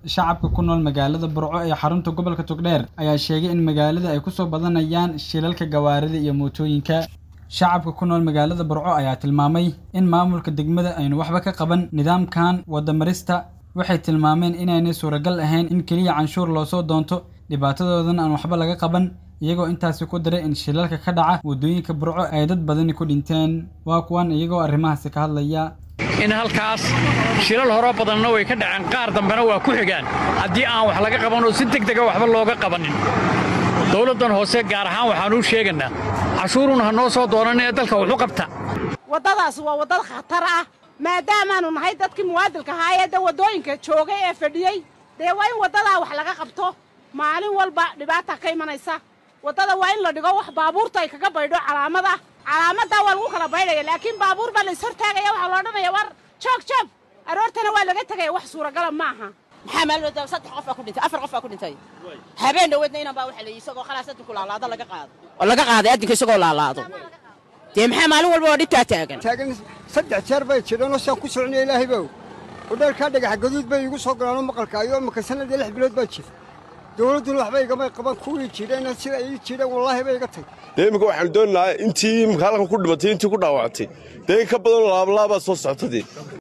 shacabka ku nool magaalada burco ee xarunta gobolka togdheer ayaa sheegay in magaalada ay kusoo badanayaan shilalka gawaarida iyo mootooyinka shacabka ku nool magaalada burco ayaa tilmaamay in maamulka degmada aynu waxba ka qaban nidaamkan wadamarista waxay tilmaameen inaynay suuragal ahayn in keliya canshuur loosoo doonto dhibaatadoodan aan waxba laga qaban iyagoo intaasi ku daray in shilalka ka dhaca waddooyinka burco ay dad badani ku dhinteen waa kuwan iyagoo arrimahaasi ka hadlaya in halkaas shilal horo badanna way ka dhaceen qaar dambena waa ku xigaan haddii aan wax laga qaban oo si deg dega waxba looga qabanin dowladdan hoose gaar ahaan waxaanuu sheegaynaa cashuurun ha noo soo doonan ee dalka wuxu qabta waddadaas waa waddad khatar ah maadaamaannu nahay dadkii muwaadilka ahaa ee da waddooyinka joogay ee fadhiyey dee waa in waddadaa wax laga qabto maalin walba dhibaata ka imanaysa waddada waa in la dhigo wax baabuurta ay kaga baydho calaamada calaamaddaa waa lagu kala baydhaya laakiin baabuur baa la ishortaagaya waxaa la odhanaya war joog joog aroortana waa laga tegaya wax suuragala ma aha maxaa maalmooda saddex qof baa ku dhintay afar qof baa ku dhintay habeen dhaweedna inan baa waxa la isagoo khalaas adinku laalaado laga qaado oo laga qaaday adinka isagoo laalaado dee maxaa maalin walba oo dhibtaa taagan taagan saddex jeer bay jireenoo saan ku soconaya ilaahay bow udheelkaa dhagax gaduud bay iigu soo galaanoo maqalka ayoo maka sanadii lix bilood baa jira dowladduna waxba igamay qaban kuwii jireen sida ii jireen wallaahi bay iga tag dee imminka waxaanu doonaynaa intii imika halkan ku dhimatay intii ku dhaawactay dee in ka badanoo laablaabaa soo socota dee